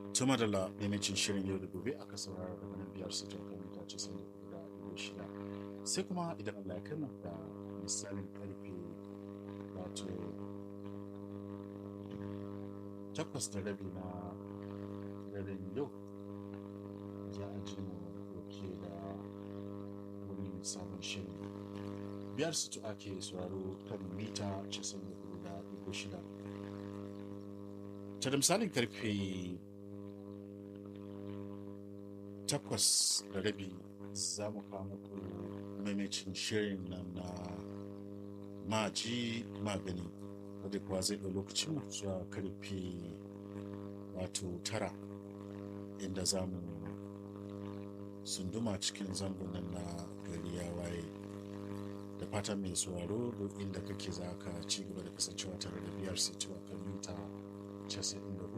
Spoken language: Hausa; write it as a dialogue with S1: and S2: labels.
S1: Tuma da la maimacin shirin yau da gobe aka saurara daga nan biyar su kan mita ce sun da ɗigo shida. Sai kuma idan Allah ya kai mu da misalin karfe wato takwas da rabi na daren yau za a ji mu dauke da wani sabon shirin. Biyar su ake sauraro kan mita casa'in da hudu da ɗigo shida. Ta da misalin karfe takwas da rabi za mu kawo muku maimacin shirin nan na maji magani wadda kuwa zai ɗau lokacin mu zuwa karfe wato tara inda za mu sunduma cikin zangon nan na gari ya waye da fatan mai sauraro duk inda kake za ka ci gaba da kasancewa tare da biyar sai kan mita 94